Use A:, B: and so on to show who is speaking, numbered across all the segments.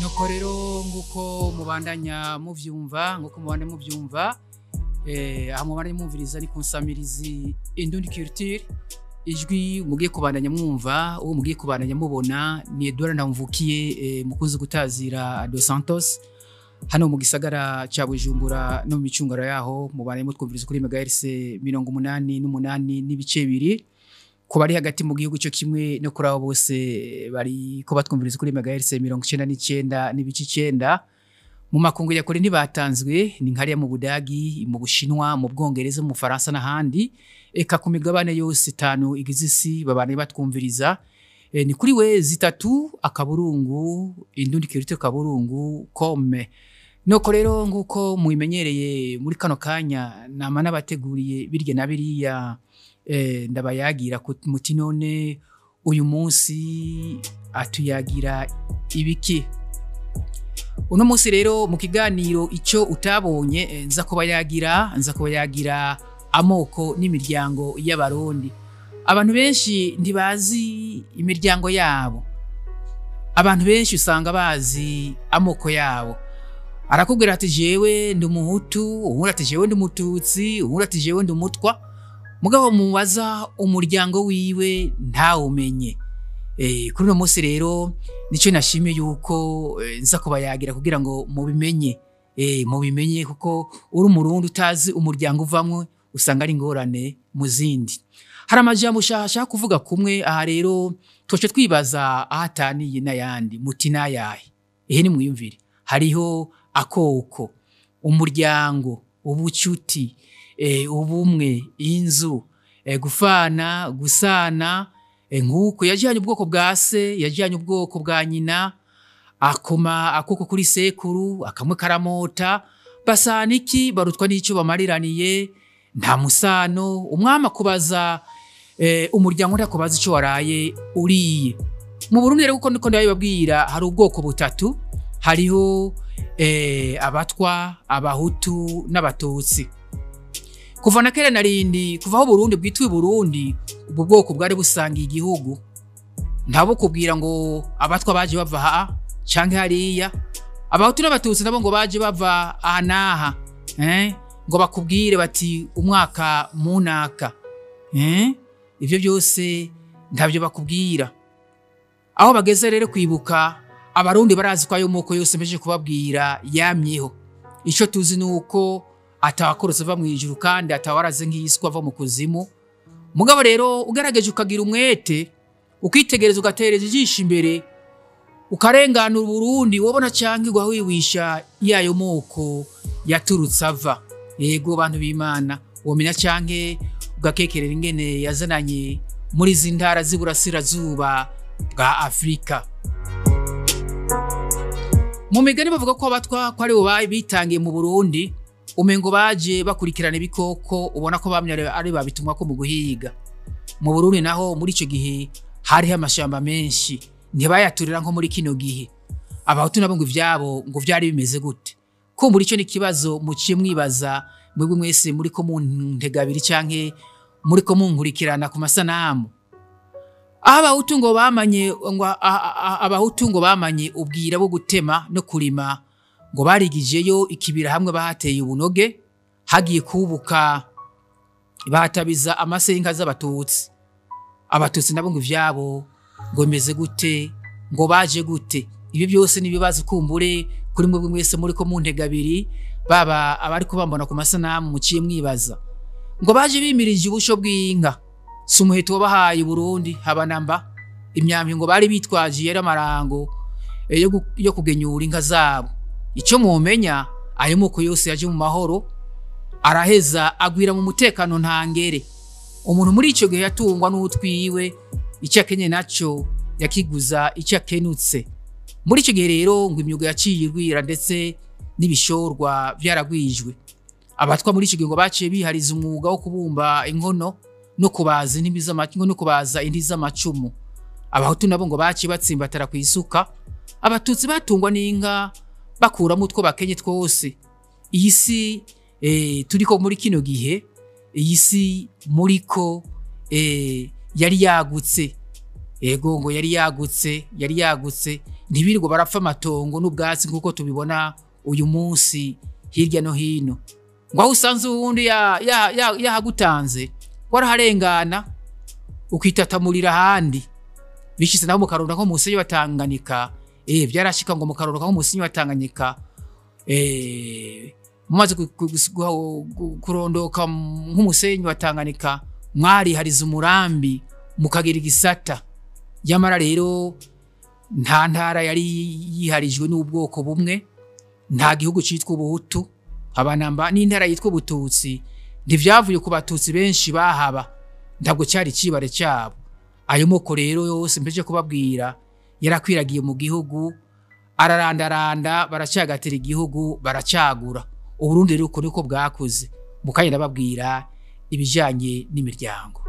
A: nuko rero nguko mubandanya muvyumva nguko mubandanya muvyumva eh, aho mubandanya mwumviriza ni kunsamirizi indundi culture ijwi mugiye kubandanya mwumva uwo mugiye kubandanya mubona ni Edouard Ndamvukiye eh, mukunzi gutazira Dos Santos hano mu gisagara ca Bujumbura no mu micungaro yaho mubandanya mutwumviriza kuri megahertz mirongo umunani n'umunani n'ibice bibiri ku bari hagati mu gihugu cyo kimwe no kuri abo bose bari ko batwumviriza kuri megahertz mirongo icenda n'icenda n'ibice icenda mu makungu ya kure ntibatanzwe ni nkariya mu budagi mu bushinwa mu bwongereza mu faransa n'ahandi eka ku migabane yose itanu igize isi babane batwumviriza e, ni kuri we zitatu akaburungu indundi kirite kaburungu kome Nuko rero nguko mubimenyereye muri kano kanya nama nabateguriye birya na biriya eh, ndabayagira muti none uyu munsi atuyagira ibiki uno munsi rero mu kiganiro icyo utabonye eh, nza kuba yagira nza kuba yagira amoko n'imiryango y'abarundi abantu benshi ntibazi imiryango yabo abantu benshi usanga bazi amoko yabo arakubwira ati jewe ndi umuhutu uwundi ati jewe ndi umututsi uwundi ati jewe ndi umutwa mugabo mubaza umuryango wiwe ntawumenye e, kuri uno munsi rero nicyo nashimiye yuko e, nza kubayagira kugira ngo mubimenye e, mubimenye kuko uri umurundi utazi umuryango uvamwo usanga ari ingorane mu zindi hari amajambo ushaka kuvuga kumwe aha rero twace twibaza aho ataniye n'ayandi muti n'ayahe ehe nimwiyumvire hariho akoko umuryango ubucuti e, ubumwe inzu e, gufana gusana e, nk'uko yajyanye ubwoko bwa se yajyanye ubwoko bwa nyina akoma akoko kuri sekuru akamwe karamota basana iki barutwa n'icyo bamariraniye nta musano umwami akubaza e, umuryango undi akubaza icyo waraye uriye mu burundi rero kuko ndiko ndabibabwira hari ubwoko butatu hariho eh, abatwa abahutu n'abatutsi kuva na kera narindi kuva aho Burundi bwitwa Burundi ubwo bwoko bwari busangiye igihugu ntabo kubwira ngo abatwa baje bava ha canke hariya abahutu n'abatutsi nabo ngo baje bava aha n'aha eh? ngo bakubwire bati umwaka munaka eh? ivyo byose ntabyo bakubwira aho bageze rero kwibuka abarundi barazi ko ayo moko yose mpeje kubabwira yamyeho icyo tuzi ni uko atawakorotse ava mu ijuru kandi atawaraze nk'iyiswa ava mu kuzimu mugabo rero ugerageje ukagira umwete ukitegereza ugatereza ijisho imbere ukarenganura uburundi wabona cyangwa ugwa wiwisha yayo moko yaturutse ava yego bantu b'imana womenya cyangwa ugakekerera ingene yazananye muri izi ntara z'iburasirazuba bwa afurika mu migani bavuga ko abatwa ko ari bo bitangiye mu burundi umengo baje bakurikirana ibikoko ubona ko bamye ari babitumwa ko mu guhiga mu burundi naho muri icyo gihe hariho amashamba menshi ntibayaturira nko muri kino gihe abahutu nabo ngo ivyabo ngo vyari bimeze gute ko muri icyo n'ikibazo muciye mwibaza mwebwe mwese muri ko muntegabiri canke muri ko munkurikirana ku masanamu aho abahutu ngo bamanye ngo abahutu ngo bamanye ubwira bwo gutema no kurima ngo barigijeyo ikibira hamwe bahateye ubunoge hagiye kubuka bahatabiza amasenga z'abatutsi abatutsi nabo ngo ivyabo ngo bimeze gute ngo baje gute ibi byose nibibazo kumbure kuri mwebwe mwese muri ko muntegabiri baba abari kubambona ku masanamu muciye mwibaza ngo baje bimirije ubusho bw'inka si umuheto wabahaye Burundi habanamba imyambi ngo bari bitwaje yari amarango yo kugenyura inka zabo icyo mumenya ayo moko yose yaje mu mahoro araheza agwira mu mutekano ntangere umuntu muri icyo gihe yatungwa n'utwiwe icyo akenye nacyo yakiguza icyo akenutse muri icyo gihe rero ngo imyuga yaciye igwira ndetse n'ibishorwa byaragwijwe abatwa muri icyo gihe ngo baciye bihariza umwuga wo kubumba inkono no kubaza indimi z'amacumu no kubaza indi z'amacumu abahutu nabo ngo baciye batsimbatara ku isuka abatutsi batungwa n'inka bakuramo utwo bakenye twose iyi si e, turiko muri kino gihe iyi si muriko e, yari yagutse ego ngo yari yagutse yari yagutse ntibirirwa barapfa amatongo n'ubwatsi nk'uko tubibona uyu munsi hirya no hino ngo aho usanze uwundi ya- ya- ya- yahagutanze waraharengana ukitatamurira ahandi bishyize naho mu karundo nko munsi wa Tanganyika eh byarashika ngo mu karundo nko munsi wa Tanganyika eh mumaze ku- ku- gu- gu- kurondoka nk'umusenyi wa Tanganyika mwarihariza umurambi mukagira igisata nyamara rero nta ntara yari yiharijwe n'ubwoko bumwe nta gihugu cyitwa ubuhutu abanamba n'intara yitwa ubututsi ntivyavuye ku batutsi benshi bahaba ntabwo cyari cibare cyabo ayo moko rero yose mpeje kubabwira yarakwiragiye mu gihugu ararandaranda baracyagatira igihugu baracagura uburundi rero uko niko bwakuze mukanya ndababwira ibijyanye n'imiryango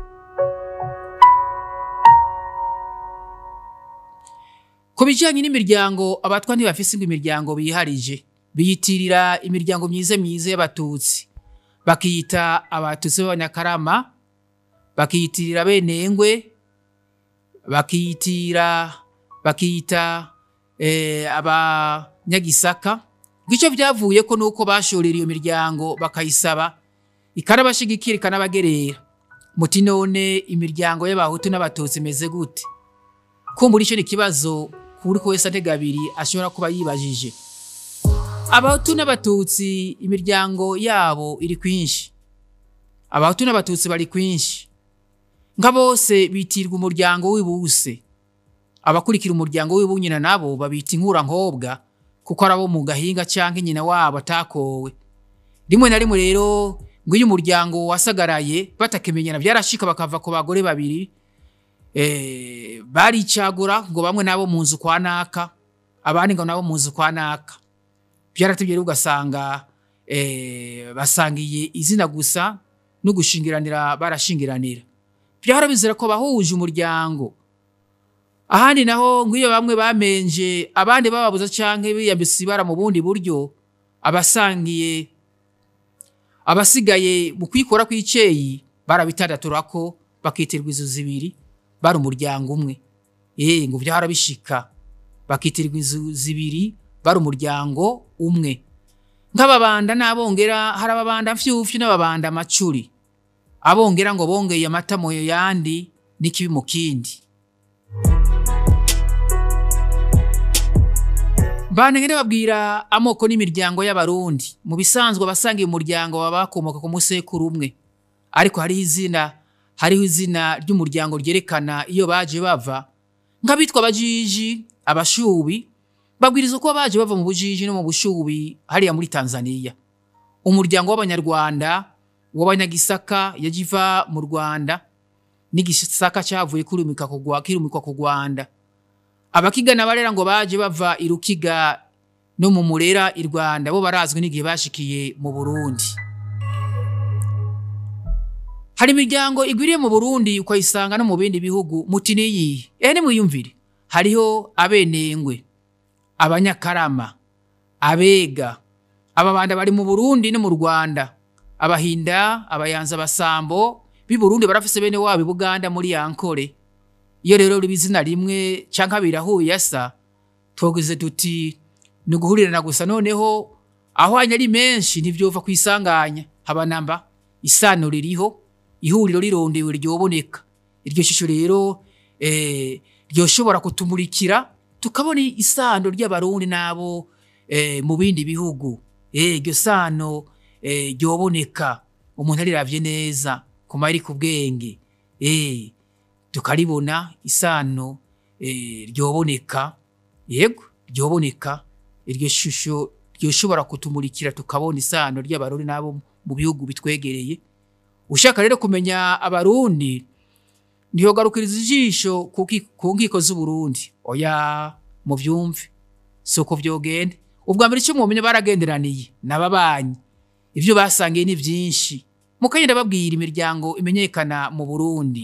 A: ku bijyanye n'imiryango abatwa ntibafise ngo imiryango biharije biyitirira imiryango myiza myiza y'abatutsi bakiyita abatutsi b'abanyakarama bakiyitirira benengwe bakiyitira bakiyita eh, abanyagisaka ngicyo byavuye ko nuko bashorera iyo miryango bakayisaba ikanabashigikira ikanabagerera muti none imiryango y'abahutu n'abatutsi imeze gute kumbura icyo ni ikibazo kuri ko wese atega abiri ashobora kuba yibajije abahutu n'abatutsi imiryango yabo iri kwinshi abahutu n'abatutsi bari kwinshi nka bose bitirwa umuryango w'ibuse abakurikira umuryango w'ibunyina nabo babita inkurankobwa kuko ari abo mu gahinga cyangwa nyina wabo atakowe rimwe na rimwe rero ngo iyo umuryango wasagaraye batakimenyana byarashika bakava ku bagore babiri eh, baricagura ngo bamwe nabo mu nzu kwa naka abandi ngo nabo mu nzu kwa naka byaratebye rero ugasanga eh, basangiye izina gusa no gushingiranira barashingiranira byahora bizera ko bahuje umuryango ahandi naho ngo iyo bamwe bamenje abandi bababuza canke biyambisa ibara mu bundi buryo abasangiye abasigaye mu kwikora kw'iceyi barabitadaturako bakitirwa izo zibiri bari umuryango umwe eh ngo byahora bishika bakitirwa izo zibiri bari umuryango umwe nk'ababanda n'abongera hari ababanda mfyufyu n'ababanda amacuri abongera ngo bongeye amata mu yandi n'ikibi mu kindi Banengere babwira amoko n'imiryango y'abarundi mu bisanzwe abasangiye umuryango baba bakomoka ku musekuru umwe ariko hariho izina hariho izina ry'umuryango ryerekana iyo baje bava nk'abitwa abajiji abashubi babwiriza uko baje bava mu bujiji no mu bushubi hariya muri Tanzania umuryango w'abanyarwanda w'abanyagisaka yajiva mu Rwanda n'igisaka cyavuye kurumika kugwa kirumikwa ku Rwanda abakigana barera ngo baje bava i Rukiga no mu Murera i Rwanda bo barazwi n'igihe bashikiye mu Burundi hari imiryango igwiriye mu Burundi ukayisanga no mu bindi bihugu muti niyi eh nimwiyumvire hariho abenengwe abanyakarama abega ababanda bari mu Burundi no mu Rwanda abahinda abayanza abasambo b'i Burundi barafise bene wabo i Buganda muri Yankore iyo rero riba izina rimwe canke birahuye asa twogize tuti ni uguhurirana gusa noneho aho hanya ari menshi ntivyova kwisanganya haba namba isano ririho ihuriro rirondewe ryoboneka iryo shusho rero eh, ryoshobora kutumurikira tukabona isano ry'abarundi n'abo eh, mu bindi bihugu eh, iryo sano eh, ryoboneka umuntu ariravye neza ku mayeri ku bwenge eh, tukaribona isano eh, ryoboneka yego ryoboneka iryo shusho ryoshobora kutumurikira tukabona isano ry'abarundi n'abo mu bihugu bitwegereye ushaka rero kumenya abarundi ntiyogarukiriza ijisho ku ki- ku nkiko z'uburundi oya muvyumve si uko vyogenda ubwa mbere icyo mwomenya baragenderaniye n'ababanyi ivyo basangiye ni vyinshi mukagenda babwira imiryango imenyekana mu burundi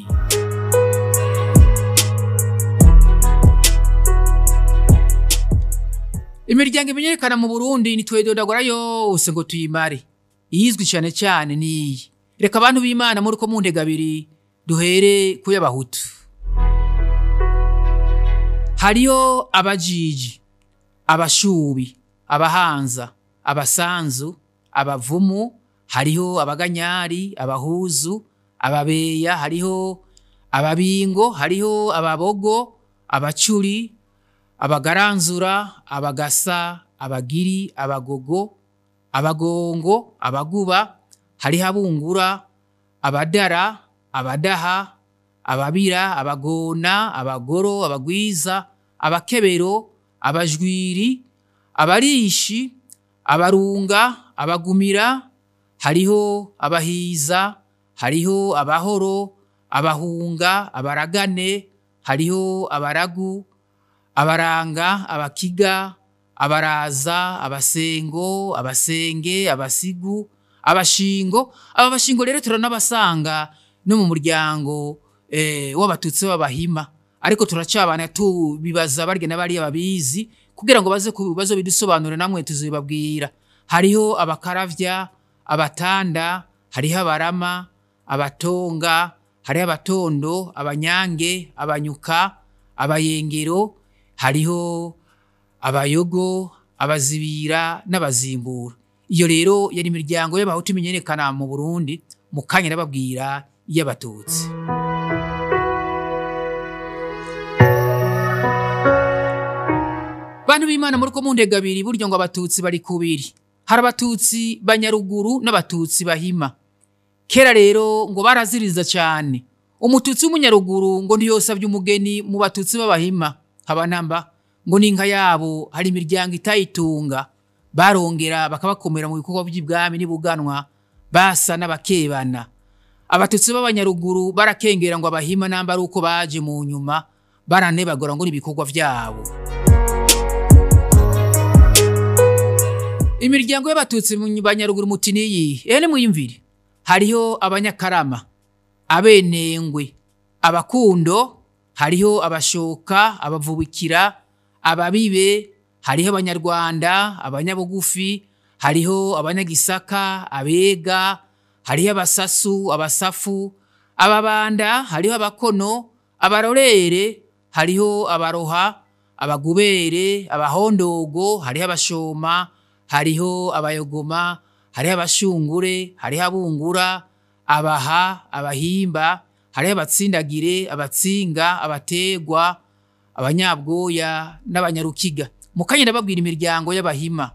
A: imiryango imenyekana mu burundi ntitwedodagora yose ngo tuyimare iyizwi cyane cyane niyi reka abantu b'imana muri ko mundega abiri duhere ku y'abahutu hariho abajiji abashubi abahanza abasanzu abavumu hariho abaganyari abahuzu ababeya hariho ababingo hariho ababogo abacuri abagaranzura abagasa abagiri abagogo abagongo abaguba hariho abungura abadara abadaha ababira abagona abagoro abagwiza abakebero abajwiri abarishi abarunga abagumira hariho abahiza hariho abahoro abahunga abaragane hariho abaragu abaranga abakiga abaraza abasengo abasenge abasigu abashingo aba bashingo rero turanabasanga no mu muryango eh, w'abatutsi b'abahima ariko turacabana tubibaza barya n'abariya babizi kugira ngo baze ku bibazo bidusobanure namwe tuzibabwira hariho abakaravya abatanda hariho abarama abatonga hariho abatondo abanyange abanyuka abayengero hariho abayogo abazibira n'abazimbura iyo rero yari imiryango y'abahutu imenyerekana mu burundi mu kanya nababwira iy'abatutsi bantu b'imana muri ko mundega abiri buryo ngo abatutsi bari kubiri hari abatutsi banyaruguru n'abatutsi bahima kera rero ngo baraziriza cyane umututsi w'umunyaruguru ngo ntiyosabye umugeni mu batutsi b'abahima habanamba ngo n'inka yabo hari imiryango itayitunga barongera bakabakomera mu bikorwa by'ibwami n'ibuganwa basa n'abakebana abatutsi b'abanyaruguru barakengera ngo abahima namba ari uko baje mu nyuma baranebagora ngo n'ibikorwa byabo imiryango y'abatutsi mu banyaruguru muti niyi ehe nimuyimvire hariho abanyakarama abenengwe abakundo hariho abashoka abavubikira ababibe hariho abanyarwanda abanyabugufi hariho abanyagisaka abega hariho abasasu abasafu ababanda hariho abakono abarorere hariho abaroha abagubere abahondogo hariho abashoma hariho abayogoma hariho abashungure hariho abungura abaha abahimba hariho abatsindagire abatsinga abategwa abanyabwoya n'abanyarukiga mu kanya ndababwira imiryango y'abahima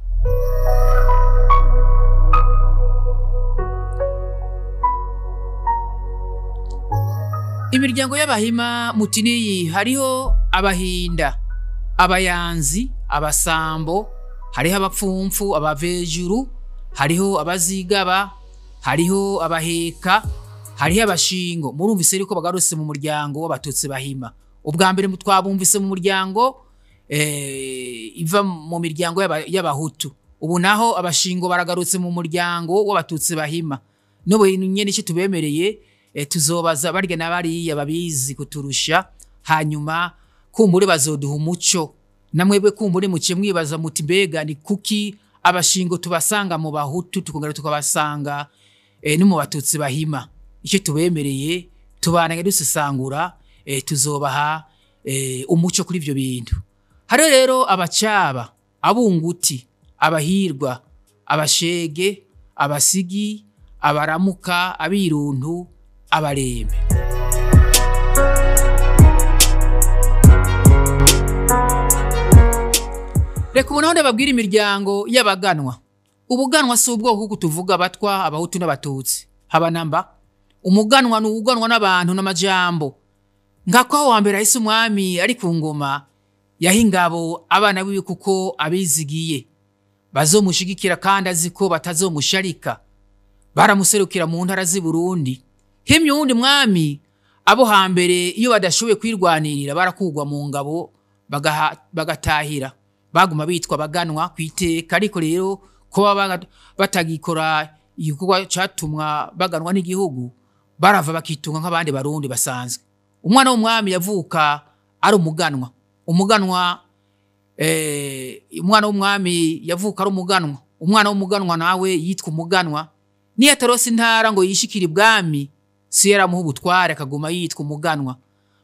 A: imiryango y'abahima muti niyi hariho abahinda abayanzi abasambo hariho abapfumfu abavejuru hariho abazigaba hariho abaheka hariho abashingo murumvise yuko bagarutse mu muryango w'abatutsi bahima ubwa mbere twabumvise mu muryango eh, iva mu miryango y'aba- y'abahutu ubu naho abashingo baragarutse mu muryango w'abatutsi bahima n'ubu nyene icyo tubemereye eh, tuzobaza barya na bariya babizi kuturusha hanyuma kumbure bazoduha umuco namwebwe kumbure muciye mwibaza muti mbega ni kuki abashingo tubasanga mu bahutu tukongera tukabasanga eh, no mu batutsi bahima icyo tubemereye tubanage dusesangura eh, tuzobaha eh, umuco kuri ivyo bintu hariho rero abacaba abunguti abahirwa abashege abasigi abaramuka abiruntu abarembe reka ubu naho ndababwira imiryango y'abaganwa ubuganwa si ubwoko kuko tuvuga abatwa abahutu n'abatutsi haba namba umuganwa ni uwuganwa n'abantu n'amajambo nkako aho wambere ahise umwami ari ku ngoma yaha ingabo abana biwe kuko abizigiye bazomushigikira kandi azi ko batazomusharika baramuserukira mu ntara z'i Burundi himye uwundi mwami abo hambere iyo badashoboye kwirwanirira barakugwa mu ngabo bagaha- bagatahira baguma bitwa baganwa ku iteka ariko rero kuba baga- batagikora igikorwa catumwa baganwa n'igihugu barava bakitunga nk'abandi barundi basanzwe umwana w'umwami yavuka ari umuganwa umuganwa eh, umwana w'umwami yavuka ari umuganwa umwana w'umuganwa nawe yitwa umuganwa niyo atarose intara ngo yishikire ibwami si yaramuha ubutware akaguma yitwa umuganwa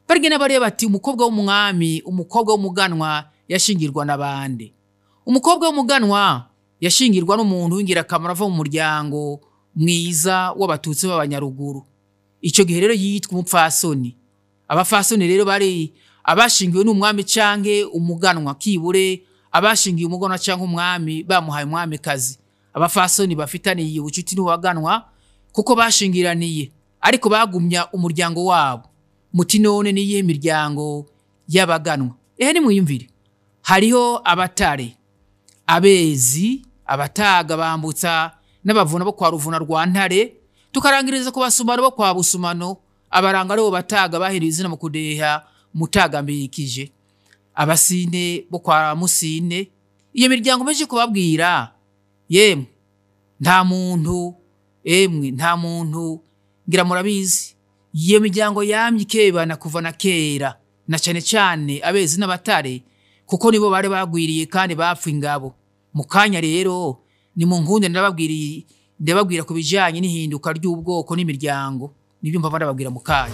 A: barigenda bareba bati umukobwa w'umwami umukobwa w'umuganwa yashingirwa na bande umukobwa w'umuganwa yashingirwa n'umuntu w'ingirakamaro ava mu muryango mwiza w'abatutsi b'abanyaruguru icyo gihe rero yitwa umupfasoni abafasoni rero bari abashingiwe n'umwami canke umuganwa kibure abashingiye umuganwa canke umwami bamuhaye umwamikazi abafasoni bafitaniye ubucuti n'uwaganwa kuko bashingiraniye ariko bagumya umuryango wabo muti none niyihe miryango y'abaganwa ehe nimwiyumvire hariho abatare abezi abataga bambutsa n'abavuna bo kwa ruvuna rwa ntare tukarangiriza ku basumano bo kwa busumano abaranga aribo bataga bahiriye izina mu kudeha mutaga mbikije abasine bo kwa musine iyo miryango meje kubabwira yemwe nta muntu emwe nta muntu ngira murabizi iyo miryango yamye ikebana kuva na kera na cyane cyane abezi n'abatare kuko nibo bari bagwiriye kandi bapfa ingabo mu kanya rero ni mu nkunde ndababwiriye ndababwira ku bijyanye n'ihinduka ry'ubwoko n'imiryango nibyo mpamvu ndababwira mu kanya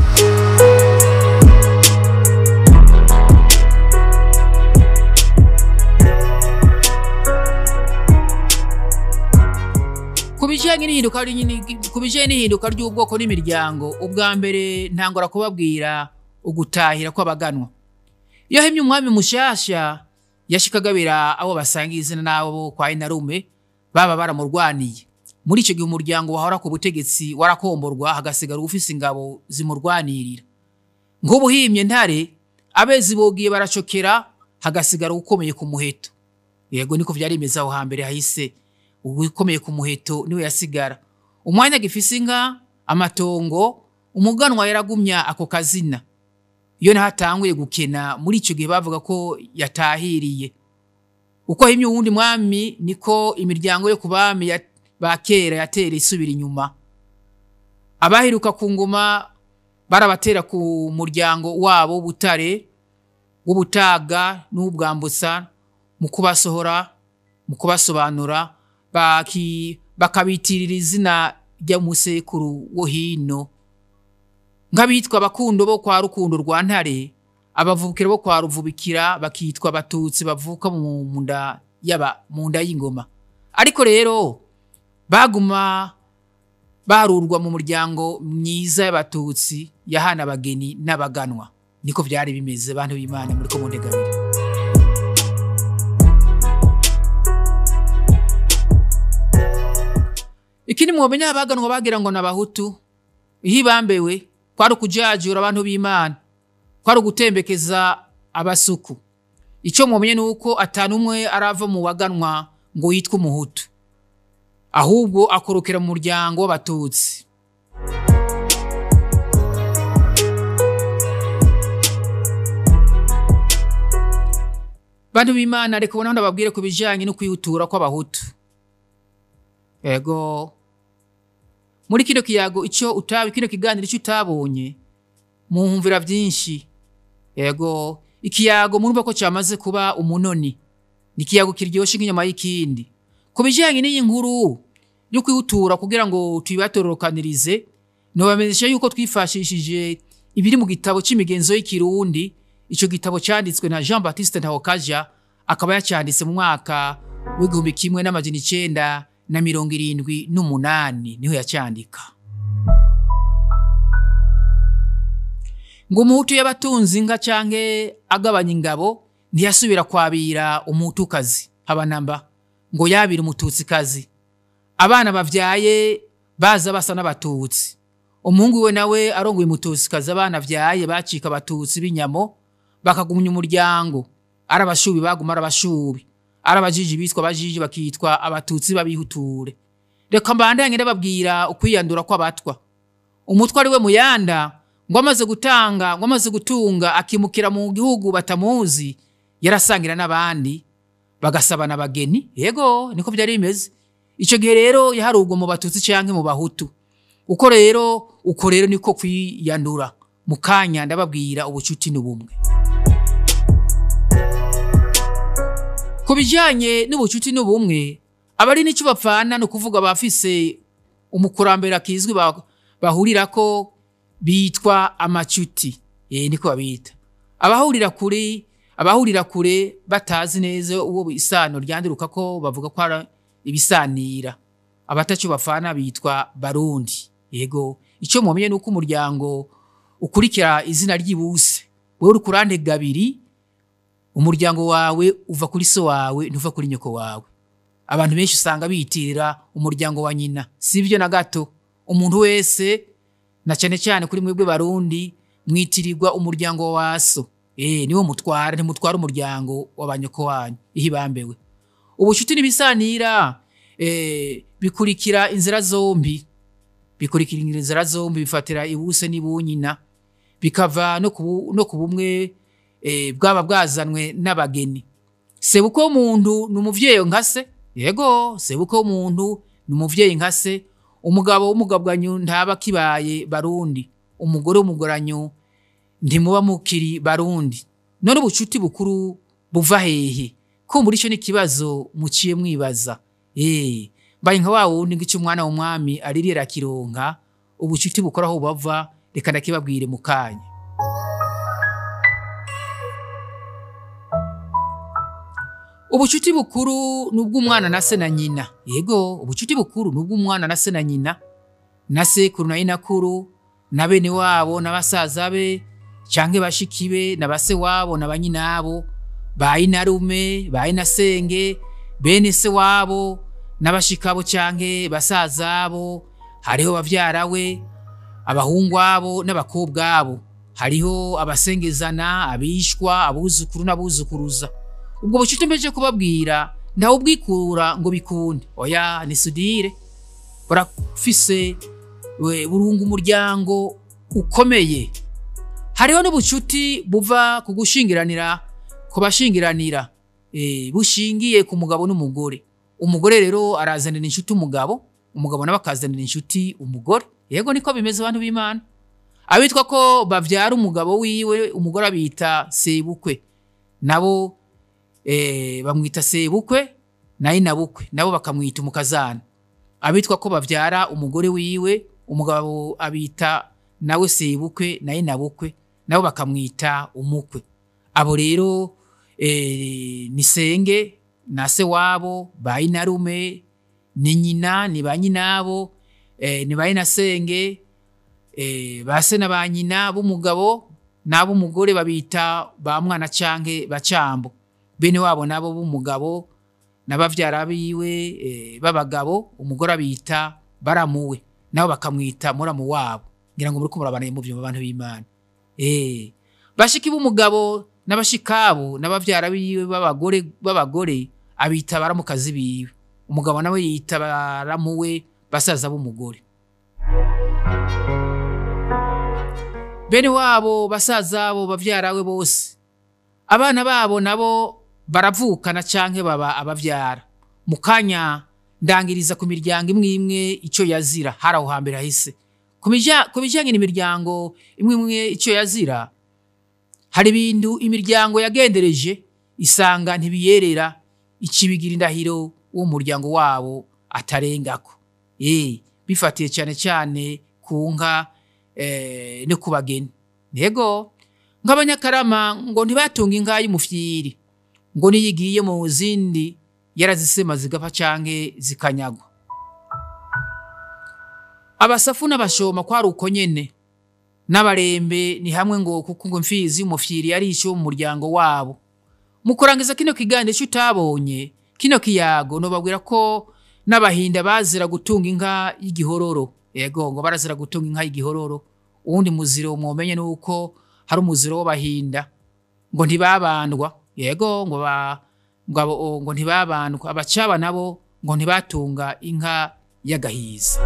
A: ku bijyanye n'ihinduka ku bijyanye n'ihinduka ry'ubwoko n'imiryango ubwa mbere ntangora kubabwira ugutahira kw'abaganwa iyo hemye umwami mushyashya yashikagabira abo basangiye izina n'abo kwa inarume baba baramurwaniye muri icyo gihe umuryango wahora ku butegetsi warakomborwa hagasigara ufise ingabo zimurwanirira nk'ubuhimye ntare abezi bogiye baracokera hagasigara ukomeye ku muheto yego niko byari bimeze aho hambere hahise ukomeye ku muheto niwe yasigara umwanya gifise inka amatongo umuganwa yaragumya ako kazina iyo nahatanguye gukena muri icyo gihe bavuga ko yatahiriye uko himye uwundi mwami niko imiryango yo ku bami ba kera yatera isubira inyuma abaheruka ku ngoma barabatera ku muryango wabo w'ubutare w'ubutaga n'ubwambutsa mu kubasohora mu kubasobanura bakabitirira izina ry'umusekuru wo hino nk'abitwa abakundo bo kwa rukundo rwa ntare abavukira bo kwa ruvubikira bakitwa abatutsi bavuka mu nda yaba mu nda y'ingoma ariko rero baguma barurwa mu muryango myiza y'abatutsi yahana abageni n'abaganwa niko byari bimeze bantu b'imana muri ko mundegabire ikindi mwomenya abaganwa bagira ngo n'abahutu iyo ibambewe kwari ukujajura abantu b'imana kwari ugutembekeza abasuku icyo mumenye ni uko atanu umwe arava mu baganwa ngo yitwe umuhutu ahubwo akorokera mu muryango w'abatutsi bantu b'imana reka ubona ndababwire ku bijyanye no kwihutura kw'abahutu ego muri kino kiyago icyo utabi kino kiganiro icyo utabonye muhumvira byinshi yego ikiyago murumva ko cyamaze kuba umunoni ni ikiyago kiryoshye nk'inyama y'ikindi ku bijyanye n'iyi nkuru yo kwihutura kugira ngo tuyibatororokanirize ntibamenyeshe yuko twifashishije ibiri mu gitabo cy'imigenzo y'ikirundi icyo gitabo cyanditswe na jean batiste ntawakaja akaba yacyanditse mu mwaka w'igihumbi kimwe n'amajana icyenda na mirongo irindwi n'umunani niho yacyandika ngo umuhutu y'abatunzi inka canke agabanya ingabo ntiyasubira kwabira umuhutukazi habanamba ngo yabira umututsikazi abana bavyaye baza basa n'abatutsi umuhungu we nawe arongoye umututsikazi abana vyaye bacika abatutsi b'inyamo bakagumya umuryango ari abashubi baguma ari abashubi ari abajiji bitwa abajiji bakitwa abatutsi babihuture reka mbandanye ndababwira ukwiyandura kw'abatwa umutwe ari we muyanda ngo amaze gutanga ngo amaze gutunga akimukira mu gihugu batamuzi yarasangira n'abandi bagasabana abageni yego niko byari bimeze icyo gihe rero yaharugwa mu batutsi cyangwa mu bahutu uko rero uko rero niko kwiyandura mu kanya ndababwira ubucuti n'ubumwe ku bijyanye n'ubucuti n'ubumwe abari n'icyo bapfana ni ukuvuga abafise umukurambere akizwi bahurira ko bitwa amacuti eh niko babita abahurira kure abahurira kure batazi neza uwo isano ryanduruka ko bavuga ko ari ibisanira abatacu bafana bitwa barundi yego icyo mumenye nuko umuryango ukurikira izina ry'ibuse wowe uri kurande gabiri umuryango wawe uva kuri so wawe ntuva kuri nyoko wawe abantu benshi usanga bitirira umuryango wa nyina si byo na gato umuntu wese na cyane cyane kuri mwebwe barundi mwitirirwa umuryango wa so eh niwo mutwara ntimutwara umuryango w'abanyoko wanyu ihibambewe ubucuti n'ibisanira eh bikurikira inzira zombi bikurikira inzira zombi bifatira ibuse n'ibunyina bikava no ku no ku bumwe eh, bwaba bwazanwe n'abageni sebuko w'umuntu ni umuvyeyi nka se yego sebuko w'umuntu ni umuvyeyi nka se umugabo w'umugabwanyu ntaba kibaye barundi umugore w'umugoranyu ntimuba mukiri barundi none ubucuti bukuru buva hehe kumbura ico n'ikibazo muciye mwibaza eh mbaye nka wa wundi ngo ico umwana w'umwami aririra akironka ubucuti bukora aho bava reka ndakibabwire mu kanya ubucuti bukuru ni ubw'umwana na se na nyina yego ubucuti bukuru ni ubw'umwana na se na nyina na sekuru na inakuru na bene wabo na basaza be canke bashiki be na base wabo na banyinabo ba inarume ba inasenge bene se wabo n'abashikabo canke basazabo hariho bavyara we abahungu abo n'abakobwa abo hariho abasengezana abishwa abuzukuru n'abuzukuruza ubwo bucuti mbeje kubabwira ntawe ubwikura ngo bikunde oya ni sudire burafise we- burunga umuryango ukomeye hariho n'ubucuti buva ku gushingiranira ku bashingiranira eh, bushingiye ku mugabo n'umugore umugore rero arazanira inshuti umugabo umugabo nawe akazanira inshuti umugore yego niko bimeze abantu b'imana abitwa ko bavyara umugabo wiwe umugore abita sebukwe nabo eh, bamwita sebukwe naye nabukwe nabo bakamwita umukazana abitwa ko bavyara umugore wiwe umugabo abita nawe sebukwe naye nabukwe nabo bakamwita umukwe abo rero eh, ni senge na se wabo ba inarume ni nyina ni ba nyinabo eh, ni ba inasenge eh, ba se na ba nyina b'umugabo n'ab'umugore babita ba mwana canke bacambo bene wabo nabo b'umugabo n'abavyara biwe eh, b'abagabo umugore abita baramuwe nabo bakamwita muramu wabo ngira ngo muriko murabana mu vyumba abantu b'Imana eh bashiki b'umugabo n'abashikabo n'abavyara biwe b'abagore b'abagore abita baramukazi biwe umugabo nawe yita baramuwe basaza b'umugore bene wabo basaza bo bavyarawe bose abana babo nabo baravukana canke baba abavyara mu kanya ndangiriza ku miryango imwe imwe ico yazira hari aho hambere hahise ku bija- ku bijanye n'imiryango imwe imwe ico yazira hari ibintu imiryango yagendereje isanga ntibiyerera ikibigira indahiro uwo muryango wabo atarengako eh bifatiye cyane cyane ku nka eh, no ku bageni yego nk'abanyakarama ngo ntibatunga inka y'umufyiri ngo niyo igiye mu zindi yarazisema zigapfa canke zikanyagwa abasafu n'abashoma kwari uko nyene n'abarembe ni hamwe ngo kuko ngo mfizi y'umufyiri yari ico mu muryango wabo mu kurangiza kino kiganiro ico utabonye kino kiyago nobabwira ko n'abahinda bazira gutunga inka y'igihororo yego ngo barazira gutunga inka y'igihororo uwundi muziro mwomenye nuko hari umuziro w'abahinda ngo ntibabandwa yego ngo ba ngo abo- ngo ntibabandwa abacaba nabo ngo ntibatunga inka y'agahiza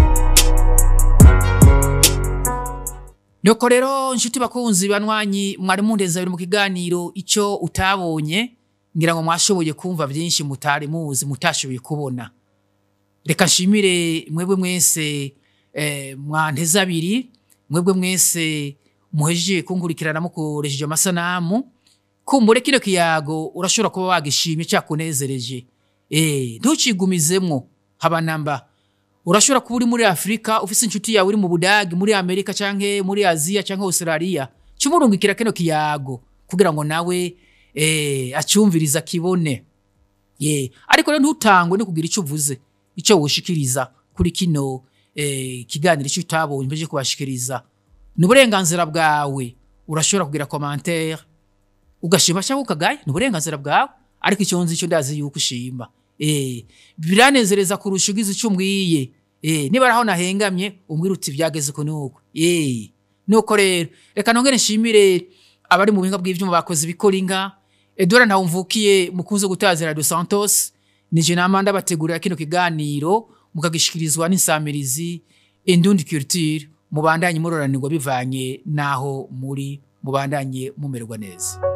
A: Nuko rero nshuti bakunzi banwanyi mwari mundeza biri mu kiganiro ico utabonye ngira ngo mwashoboye kumva byinshi mutari muzi mutashoboye kubona reka nshimire mwebwe mwese eh, mwanteze abiri mwebwe mwese muhejeje kungurikirana mukoresheje amasanamu kumbure kino kiyago urashobora kuba wagishimye cyakunezereje eh ntucigumizemwo haba namba urashobora kuba uri muri afurika ufise inshuti yawe uri mu budagi muri amerika canke muri aziya canke australia cumurungikira kino kiyago kugira ngo nawe eh, acyumviriza kibone ye ariko rero ntutangwe no kugira icyo uvuze icyo woshikiriza kuri kino eh, kiganiro icyo utabonye mbeje kubashikiriza ni uburenganzira bwawe urashobora kugira commentaire ugashima cyangwa ukagaya ni uburenganzira bwawe ariko icyo nzi icyo ndazi yuko ushima eh, biranezereza kurusha ugize icyo umbwiye eh, niba araho nahengamye umbwira uti byageze ko nuko eh, nuko rero reka nongere nshimire abari mu buhinga bw'ivyuma bakoze ibikora inka Edouard Ntawumvukiye mukunze gutaza Radio Santos nije namanda bategurira kino kiganiro mukagishikirizwa n'insamirizi Indundi Culture mubandanye muroranirwa bivanye naho muri mubandanye mumererwa neza